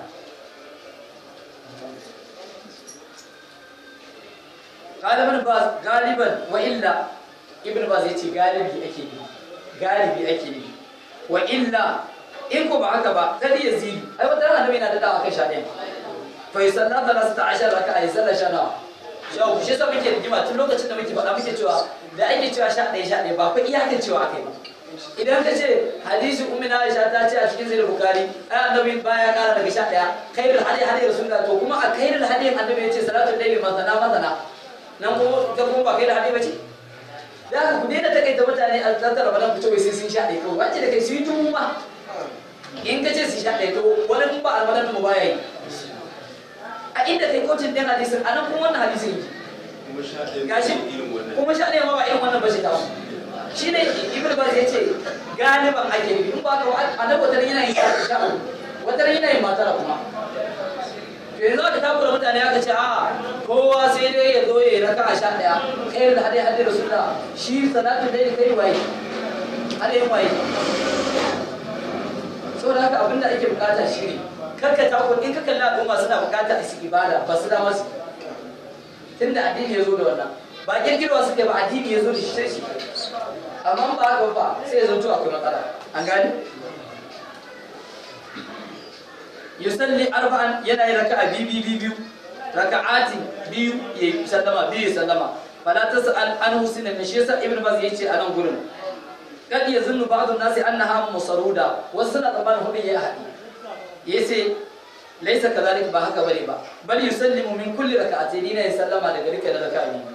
galiban ba galiban wa illa ibn baz yace galibi ake ne galibi ake ne wa illa in ko ba haka ba kadi yazidu ai wata ran annabi yana da dawa kai sha ɗaya fa yusalla thalathata ashar raka'a yusalla sha nawa sha uku shi yasa muke rigima tun lokacin da muke faɗa muke cewa da ake cewa sha ɗaya sha ɗaya ba fa iyakan cewa akai ba idan ka ce hadisi ummi na Aisha ta ce a cikin sahih bukhari ai annabi baya kara daga sha ɗaya khairul hadi hadi rasulullah to kuma a khairul hadi annabi ya ce salatul layli masana masana nan ko ga kuma ba khairul hadi ba ce da haka ku daina takaita mutane a tattara ramadan ku ce wai sai sun sha ɗaya kawai wace da kai su yi tumu ma in ka ce su sha ɗaya to wani kun ba almadan mu baya yi a inda kai kotun ɗin hadisin a nan kuma wannan hadisin yake kuma sha ɗaya gashi irin wannan kuma sha ɗaya ma ba irin wannan ba shi tawo shi ne ibn baz ya ce galiban ake nufi in ba ka annabi wata yana yin sha sha uku wata yana yin matara kuma to yanzu aka takura mutane aka ce a kowa sai dai ya zo ya yi raka a sha ɗaya kai da hadai hadai rasulullah shi salatu dai kai waye hadai waye saboda haka abinda ake bukata shi ne karka takura in ka kalli al'umma suna bukata su ibada ba su dama su tunda addini ya zo da wannan ba kirkirwa suke ba addini ya zo da shi sai shi amma ba haka ba sai ya zo to akwai matsala an gani yusalli arba'an yana yin raka'a biyu biyu biyu raka'ati biyu ya sallama biyu ya sallama fala tas'al an husina ne shi yasa ibnu baz yace a nan gurin kad yazunnu ba'd an-nasi annaha musaruda wasu suna tsammanin hudun ya haɗi yace laisa kadhalik ba haka bane ba bal yusallimu min kulli rak'atayn ne ya sallama daga rike da raka'a biyu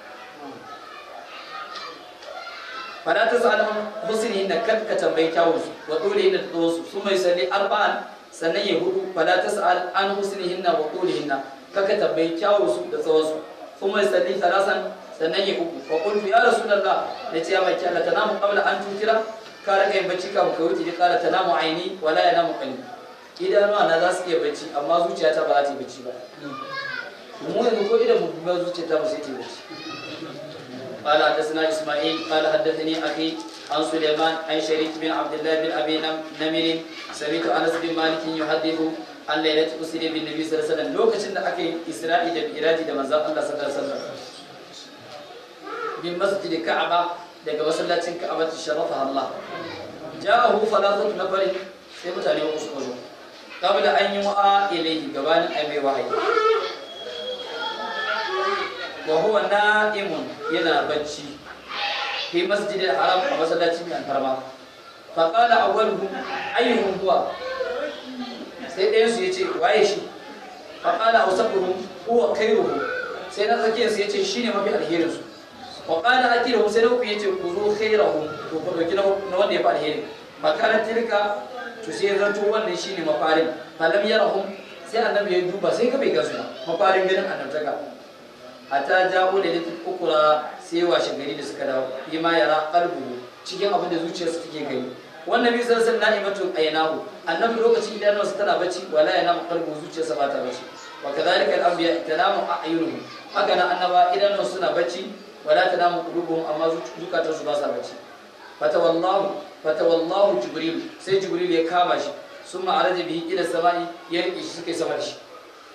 fala tas'alhum husni inna kad ka tambayi kyawun su wa dole inda da su su mai salli arba'an sannan ya hudu fala tas'al an husnihinna wa dulihinna kaka tambayi kyawun su da tsawon su su mai salli talasan sannan ya uku fa qultu ya rasulullah nace ya baki Allah tanamu qabla an tutira ka raka yin bacci kafin ka wuce ji kala tanamu aini wala yanamu qalbi idanuwa na za su iya bacci amma zuciyata ba za ta yi bacci ba mu yanzu ko idan mu ba zuciyata ba sai ta yi bacci قال حدثنا اسماعيل قال حدثني اخي عن سليمان عن شريك بن عبد الله بن ابي نمر سمعت انس بن مالك يحدث عن ليله اسري بالنبي صلى الله عليه وسلم lokacin da aka yi isra'i da miraji da manzon Allah sallallahu alaihi wasallam bin masjid ka'aba daga masallacin ka'aba ta sharafa Allah ja'ahu thalathatu nafarin sai mutane uku suka zo kabla an yi wa'a ilayhi gabanin ai mai wahayi wa huwa na'imun yana bacci fi masjidil haram a masallacin mai alfarma fa qala awwaluhum ayyuhum huwa sai ɗayan su yace waye shi fa qala awsafuhum huwa khairuhum sai na tsakiyar su yace shine mafi alherin su wa qala akiruhum sai na uku yace ku zo khairahum to ku dauki na wanda ya fi alheri makaran tilka to sai ya zanto wannan shine mafarin falam yarahum sai annabi ya duba sai ka bai gasu ba mafarin ganin annabtaka hatta jawo da litin ukura sai washe gari da suka dawo yi ma yara kalbu cikin abin da zuciyarsu take gani wannan bi sai sun na'imatu aynahu annabi lokacin idanunsa tana bacci wala yanamu qalbu zuciyarsa ba ta bacci wa kadhalika al-anbiya tanamu a'yunuhum haka nan annaba idanunsu suna bacci wala tanamu qulubuhum amma zukatansu ba sa bacci fatawallahu fatawallahu jibril sai jibril ya kama shi summa araja bihi ila samai ya rike shi suka yi sama da shi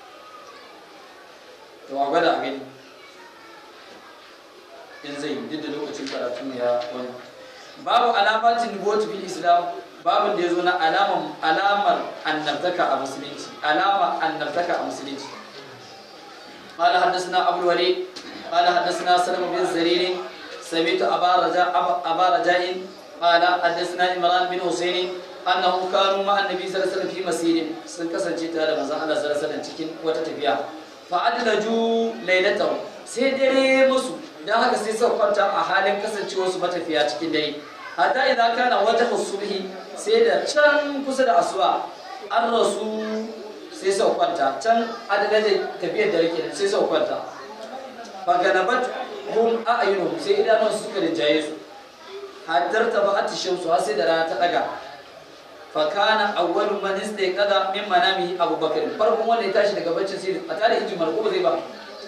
to a gwada a gani in zai yi duk da lokacin karatu ne ya wani babu alamatin nubuwatu fil islam babin da ya zo na alamar alamar annabtaka a musulunci alama annabtaka a musulunci قال حدثنا ابو الوليد قال حدثنا سلمة بن زرير سمعت ابا رجاء ابا رجاء قال حدثنا عمران بن حسين انهم كانوا مع النبي صلى الله عليه وسلم في مسير sun kasance tare da manzon Allah sallallahu alaihi wasallam cikin wata tafiya fa adlaju laylatahu sai dare musu dan haka sai suka kwanta a halin kasancewar su matafiya cikin dare hatta idan kana wajhu subhi sai da can kusa da asuba an rasu sai suka kwanta can adadin tafiyar dare kenan sai suka kwanta faganabat hum a'yunuhum sai idanun su suka rinjaye su haddar ta ba atishin su har sai da rana ta daga fa kana awwalu man istayqada min manamihi abubakar farkon wanda ya tashi daga baccin sai a tare inji marko ba zai ba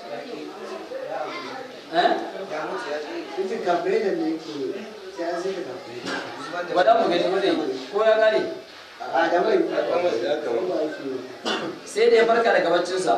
eh Ita kafe da ne ke sai an sai ka kafe. wada mu gani wanda ko ya kare A da mai sai da ya farka daga baccinsa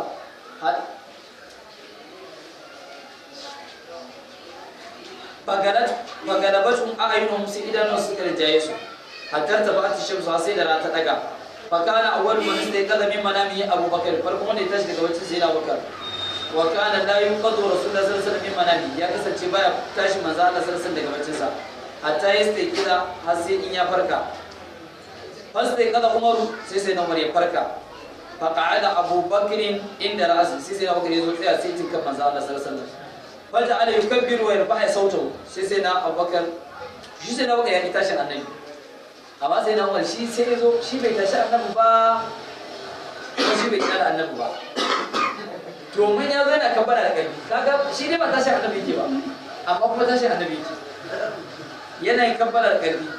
fagalabatun a ainihin su idanun su karjaye su hatta ta ba ta shamsu har sai da rana ta daga fakana awwal man sai kaza min manami abubakar farko wanda ya tashi daga baccin sai abubakar wa kana la yuqadu rasulullahi sallallahu alaihi wasallam min manami ya kasance baya tashi manzo Allah sallallahu alaihi wasallam daga baccin sa hatta ya sai kira har sai in ya farka har sai kaza umaru sai sai na umar ya farka فقعد أبو بكر عند رأسه سيسي أبو بكر يزول فيها سيتم كما زال الله صلى الله عليه وسلم فجعل يكبر ويرفع صوته سيسي أبو بكر shi sai na baka ya tashin annabi amma sai na umar shi sai ya zo shi bai tashi annabi ba kuma shi bai kyala annabi ba domin ya zo yana kabbara da ƙarfi kaga shi dai ba tashin annabi yake ba amma kuma tashin annabi yake yana yin kabbara da ƙarfi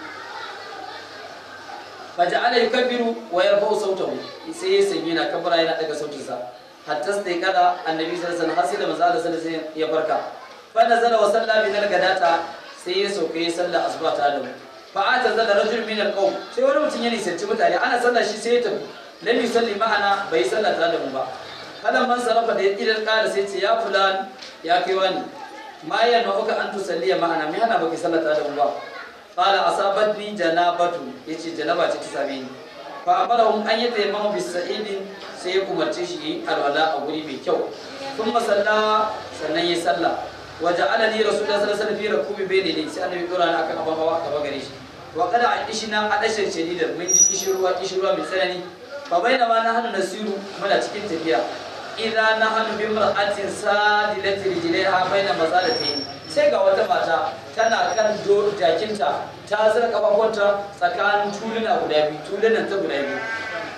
faja'ala yukabbiru wa yarfa'u sautahu sai ya sanye na kabbara yana daga sautinsa hatta sai kada annabi sallallahu alaihi wasallam har sai da manzo Allah sallallahu alaihi wasallam ya farka fa nazala wa salla bi gadata sai ya sauke ya salla asuba ta da fa ata zala rajul min alqawm sai wani mutum ya nisanci mutane ana sallah shi sai ya tafi lam yusalli ma'ana bai salla ta da mu ba kada man sarafa da ya idan kara sai ce ya fulan ya kai wani ma yana uka an tusalliya ma'ana me hana baki sallata da mu ba qala asabatni janabatu yace janaba ce ta same ni fa amarahum an yata yamma bi sa'idin sai ya umarce shi yi alwala a guri mai kyau thumma salla sannan ya salla wa ja'ala li rasulullahi sallallahu alaihi wasallam fi rakubi bayni li sai annabi dora ni akan abin hawa gaba gare shi wa kada a ishina adashin shadidan mun ji kishirwa kishirwa mai tsanani fa bainama nahnu nasiru muna cikin tafiya idza nahnu bi mar'atin sadilati rijlaiha baina mazalatayn sai ga wata mata tana kan jakinta ta zira kafafunta tsakanin tuluna guda biyu tulunan ta guda biyu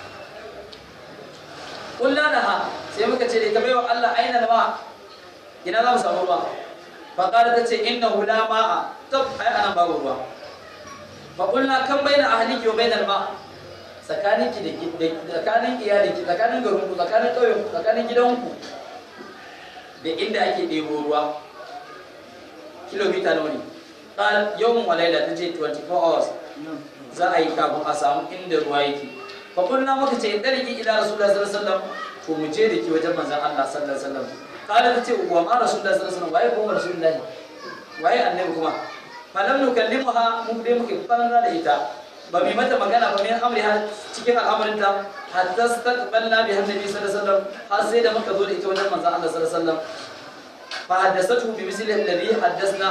kulla da ha sai muka ce da ita baiwa Allah aina da ma ina za mu samu ruwa fa qala ta ce inna hula ma'a tab ai anan babu ruwa fa kulla kan baina ahliki wa bainal ma tsakanin ki da tsakanin iyalinki tsakanin garinku tsakanin ƙauyenku tsakanin gidanku da inda ake ɗebo ruwa kilomita nawa ne ƙar yawon walaila ta ce 24 hours za a yi kafin a samu inda ruwa yake fakulna maka ce ɗarki ila rasulullah sallallahu alaihi wasallam to mu je da ki wajen manzon Allah sallallahu alaihi wasallam ƙara ta ce wa ma rasulullah sallallahu alaihi wasallam waye kuma rasulullah waye annabi kuma falam nukallimuha mu dai muke fara da ita ba mai mata magana ba min amri har cikin al'amarinta hatta staqbalna bi annabi sallallahu alaihi wasallam har sai da muka zo da ita wajen manzon Allah sallallahu alaihi wasallam fa haddathatu bi misli alladhi haddathna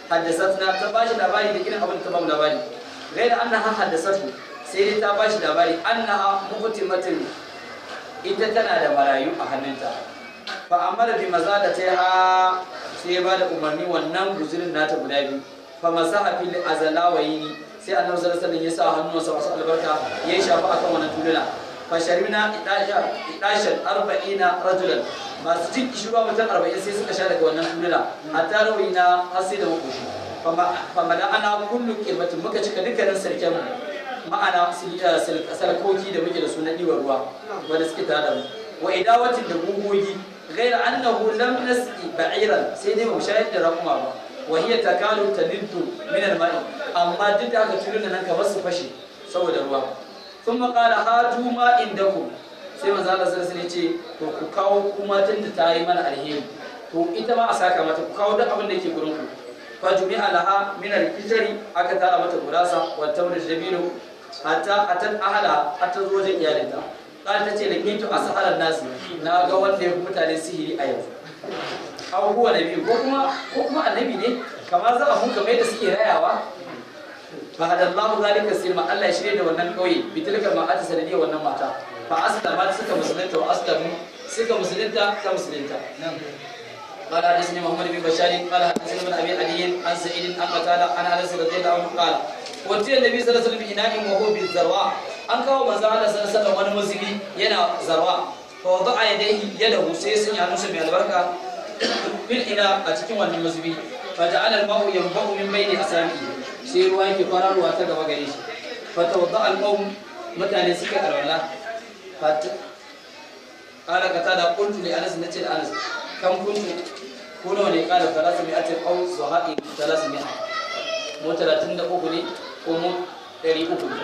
haddasatna ta bashi labari da irin abin da ta bamu labari gaira annaha haddasatu sai dai ta bashi labari annaha muhtimatin ita tana da marayu a hannunta fa amara bi maza da ta ha sai ya bada umarni wannan guzurin nata guda biyu fa masaha fil azalawayni sai annabi sallallahu alaihi wasallam ya sa hannunsa masu albarka ya shafa akan wannan tuluna fa sharibna idasha idashan arba'ina rajulan masu jin kishirwa mutum arba'in sai suka sha daga wannan tuluna hatta rawina har sai da makoshi fa mala ana kullu kirbatin muka cika dukkanin sarken ma'ana salkoki da muke da su na ɗiwar ruwa wanda suke tare da mu wa idawatin da gugogi غير أنه لم نسقي بعيرا سيدي مشاهد رقم أبا وهي تكاد تلد من الماء أما جد أكا تلون أنك بس فشي سوى دروا ثم قال هاتوا ما عندكم sai manzo Allah sallallahu alaihi ce to ku kawo kuma tun da ta yi mana alheri to ita ma a saka mata ku kawo duk abin da yake gurin ku fa jumi'a laha min al-fitri aka tara mata gurasa wa tamr jabilu hatta atat ahla hatta zo wajen iyalinta kan ta ce da kintu a saharar nasu na ga wanda ya fi mutane sihiri a yanzu abubuwa na biyu ko kuma ko kuma annabi ne kamar za a mun kamar yadda suke rayawa fa hadallahu zalika silma Allah ya shirye da wannan kauye bitilka ma ata sanadiyya wannan mata fa aslama suka musulunta wa aslamu suka musulunta ta musulunta قال حدثني محمد بن بشار قال حدثني من ابي علي عن سعيد عن قتاده عن انس رضي الله عنه قال وتي النبي صلى الله عليه وسلم بإناء وهو بالذروة an kawo manzo Allah sallallahu alaihi wasallam wani muzubi yana zarwa fa wada'a yadayhi yadahu sai sun yi hannunsa mai albarka fil ina a cikin wannan muzubi fa ja'ala al-ma'u yanba'u min bayni asabi'i sai ruwa yake kwararowa ta gaba gare shi fa tawadda'a al-qawm mutane suka alwala fa qala qatada qultu li anas nace da anas kam kuntu ko nawa ne qala 300 aw sahabi 300 mu 33 ne ko mu 300 ne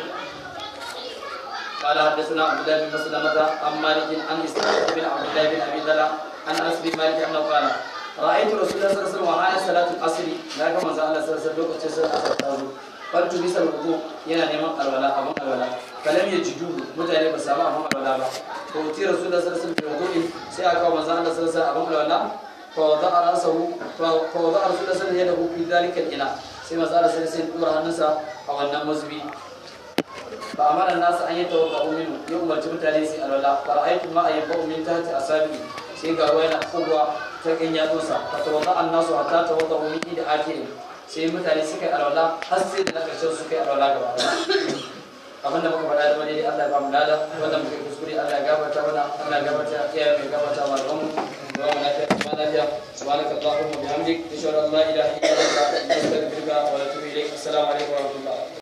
قال حدثنا عبد الله بن مسلمة عن مالك عن اسحاق بن عبد الله بن ابي ذر عن انس بن مالك انه قال رايت رسول الله صلى الله عليه وسلم وعلى صلاه العصر لا كما زال الله صلى الله عليه وسلم لوكacin sai aka tazo قلت بيس الوضوء yana neman alwala abun alwala falam yajidu mutane ba samu abun alwala ba to ti rasul Allah sallallahu alaihi wasallam wudu'i sai aka manzo Allah sallallahu alaihi wasallam abun alwala fa wada'a rasahu fa wada'a rasul Allah sallallahu alaihi wasallam yadahu fi dhalika al-ina sai manzo Allah sallallahu alaihi wasallam dora hannunsa a wannan mazbi fa amara nasu an yi tawakka'u minhu ya umarci mutane su alwala fa ra'aytu ma ayyubu min tahti asabi sai ga ruwa yana kowa ta kan yatsunsa fa tawadda annasu hatta tawadda min da akhirin sai mutane suka yi alwala har sai da na karshen suka yi alwala gaba abin da muka faɗa da wani Allah ya ba mu lada wanda muka yi kuskure Allah ya gafarta mana Allah ya gafarta iyaye mai gafarta ma da mu wa mu lafiya kuma lafiya subhanaka allahumma bihamdik ashhadu an la ilaha illa anta astaghfiruka wa atubu ilaik assalamu alaikum wa rahmatullah